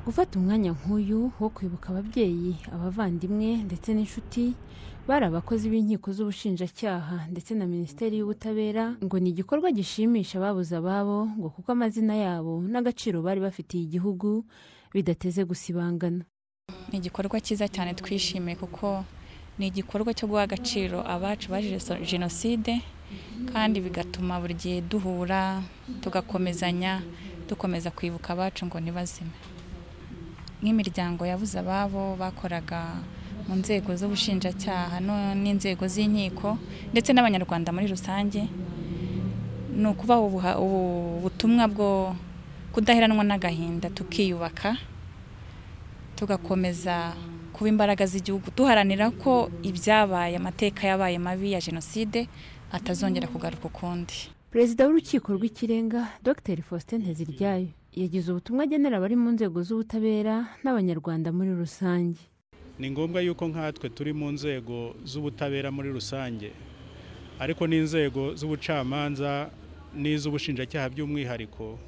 gufata umwanya nk'uyu wo kwibuka ababyeyi abavandimwe ndetse n'inshuti bari abakozi b'inkiko z'ubushinjacyaha ndetse na minisiteri y'ubutabera ngo ni igikorwa gishimisha ababuze ababo ngo kuko amazina yabo n'agaciro bari bafitiye igihugu bidateze gusibangana ni igikorwa cyiza cyane twishimiye kuko ni igikorwa cyo guha agaciro abacu baje jenoside kandi bigatuma buri gihe duhura tugakomezanya dukomeza kwibuka abacu ngo ntibazime nk'imiryango yabuze ababo bakoraga mu nzego z'ubushinjacyaha no- n'inzego z'inkiko ndetse n'abanyarwanda muri rusange ni ukubaha ubuha- ubu butumwa bwo kudaheranwa n'agahinda tukiyubaka tugakomeza kuba imbaraga z'igihugu duharanira ko ibyabaye amateka yabaye mabi ya jenoside atazongera kugaruka ukundi perezida w'urukiko rw'ikirenga dr faustin nteziryayo yagize ubutumwa agenera abari mu nzego z'ubutabera n'abanyarwanda muri rusange ni ngombwa yuko nkatwe turi mu nzego z'ubutabera muri rusange ariko n'inzego z'ubucamanza n'iz'ubushinjacyaha by'umwihariko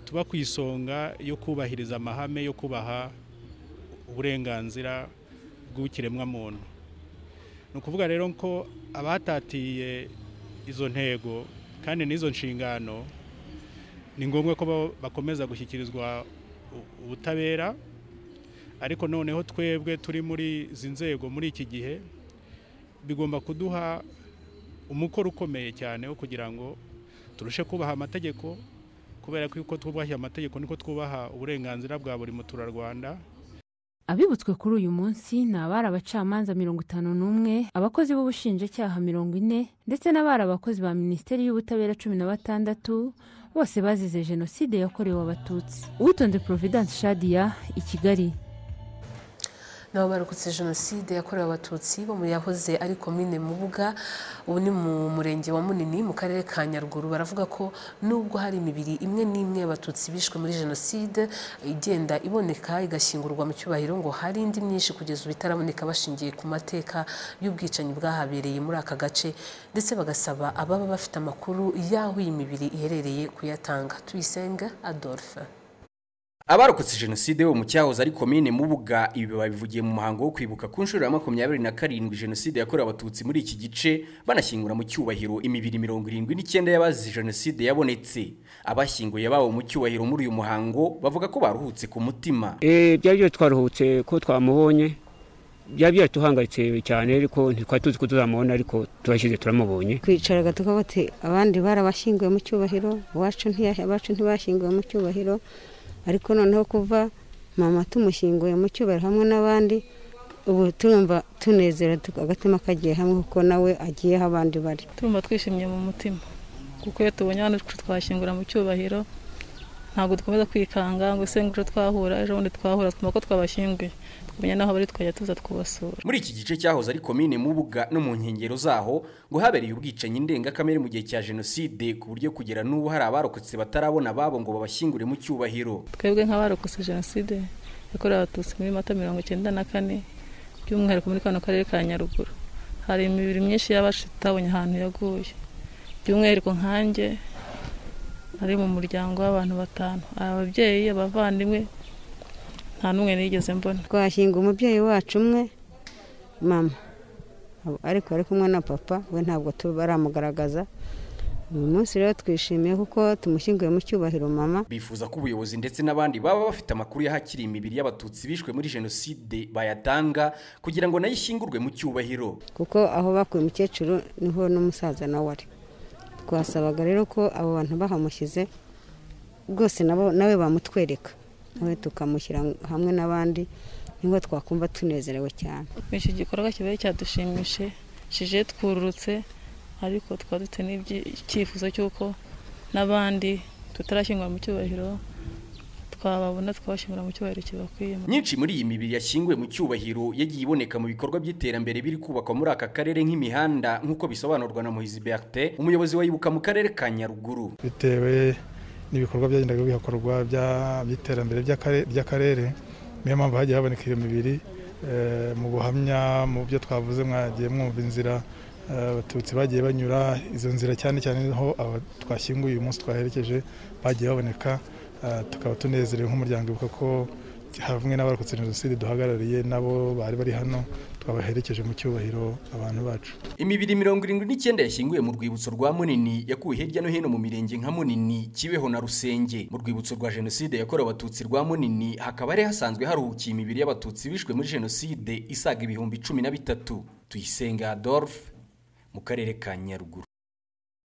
tuba ku isonga yo kubahiriza amahame yo kubaha uburenganzira bw'ikiremwamuntu ni ukuvuga rero ko abatatiye izo ntego kandi n'izo nshingano ni ngombwa ko ba- bakomeza gushyikirizwa u- ubutabera ariko noneho twebwe turi muri izi nzego muri iki gihe bigomba kuduha umukoro ukomeye cyane wo kugira ngo turushe kubaha amategeko kubera ko uko twubahiye amategeko niko twubaha uburenganzira bwa buri muturarwanda abibutswe kuri uyu munsi ni abari abacamanza mirongo itanu n'umwe abakozi b'ubushinjacyaha mirongo ine ndetse n'abari abakozi ba minisiteri y'ubutabera cumi na batandatu bose bazize jenoside yakorewe abatutsi uwitonze providence shadia i kigali nabo barokotse jenoside yakorewe abatutsi bo mu yahoze ari komine mubuga ubu ni mu murenge wa munini mu karere ka nyaruguru baravuga ko nubwo hari imibiri imwe n'imwe y'abatutsi bishwe muri jenoside igenda iboneka igashyingurwa mu cyubahiro ngo hari indi myinshi kugeza ubu itaraboneka bashingiye ku mateka y'ubwicanyi bwahabereye muri aka gace ndetse bagasaba ababa bafite amakuru y'aho iyi mibiri iherereye kuyatanga tuyisenga adolphe abarokotse jenoside bo mu cyahoze ari komine mubuga ibi babivugiye mu muhango wo kwibuka ku nshuro ya makumyabiri na karindwi jenoside yakorewe abatutsi muri iki gice banashyingura mu cyubahiro imibiri mirongo irindwi n'icyenda y'abazize jenoside yabonetse abashyinguye babo mu cyubahiro muri uyu muhango bavuga ko baruhutse ku mutima Eh, byari byose twaruhutse ko twamubonye byari byatuhangayitse cyane ariko ntitwari tuzi ko tuzamubona ariko turashyize turamubonye twicaraga tukavuga ati abandi barabashyinguye mu cyubahiro iwacu ntiya- abacu ntibashyinguwe mu cyubahiro ariko noneho kuva mama tumushyinguye mu cyubahiro hamwe n'abandi ubu turumva tunezera tu- agatima kagiye hamwe kuko nawe agiye aho abandi bari tumva twishimye mu mutima kuko iyo tubonye abantu twashyingura mu cyubahiro ntabwo dukomeza kwikanga ngo ese ngo twahura ejo bundi twahura twumva ko twabashyinguye tukamenya n'aho bari tukajya tuza kubasura muri iki gice cyahoze ari komine mubuga no mu nkengero zaho ngo habereye ubwicanyi ndengakamere mu gihe cya jenoside ku buryo kugera n'ubu hari abarokotse batarabona ababo ngo babashyingure mu cyubahiro twebwe nk'abarokotse jenoside yakorewe abatutsi muri mata mirongo icyenda na kane by'umwihariko muri kano karere ka nyaruguru hari imibiri myinshi y'abacu tutabonye ahantu yaguye by'umwihariko nkanjye ari mu muryango w'abantu batanu ababyeyi abavandimwe nta n'umwe nigeze mbona twashyinguye umubyeyi wacu umwe mama Abo- ariko ari kumwe na papa we ntabwo tu- baramugaragaza uyu munsi rero twishimiye kuko tumushyinguye mu cyubahiro mama bifuza ko ubuyobozi ndetse n'abandi baba bafite amakuru y'ahakiri imibiri y'abatutsi bishwe muri jenoside bayatanga kugira ngo nayo ishyingurwe mu cyubahiro kuko aho bakuye umukecuru niho n'umusaza nawe ari twasabaga rero ko abo bantu bahamushyize rwose nabo nawe bamutwereka nawe tukamushyira hamwe n'abandi niho twakumva tunezerewe cyane iki gikorwa kibaye cyadushimishije twururutse ariko twaba dufite n'icyifuzo cy'uko n'abandi tutarashyingura mu cyubahiro twababona twabashyingura mu cyubahiro kibakwiye myinshi muri iyi mibiri yashyinguwe mu cyubahiro yagiye iboneka mu bikorwa by'iterambere biri kubakwa muri aka karere nk'imihanda nk'uko bisobanurwa na Moise Bertin umuyobozi wa Ibuka mu karere ka Nyaruguru bitewe n'ibikorwa byagendaga bihakorwa bya- by'iterambere ry'akare- ry'akarere niyo mpamvu hagiye haboneka iyo mibiri eh, mu buhamya mu byo twavuze mwagiye mwumva inzira eh, abatutsi bagiye banyura izo nzira cyane cyane niho aba twashyinguye uyu munsi twaherekeje bagiye baboneka eh, tukaba tunezerewe nk'umuryango ibuka ko hamwe n'abarokotse jenoside duhagarariye nabo bari bari hano twabaherekeje mu cyubahiro abantu bacu imibiri mirongo irindwi n'icyenda yashyinguye mu rwibutso rwa munini yakuwe hirya no hino mu mirenge nka munini kibeho na rusenge mu rwibutso rwa jenoside yakorewe abatutsi rwa munini hakaba hari hasanzwe haruhukiye imibiri y'abatutsi bishwe muri jenoside isaga ibihumbi cumi na bitatu tuyisenga adolphe mu karere ka nyaruguru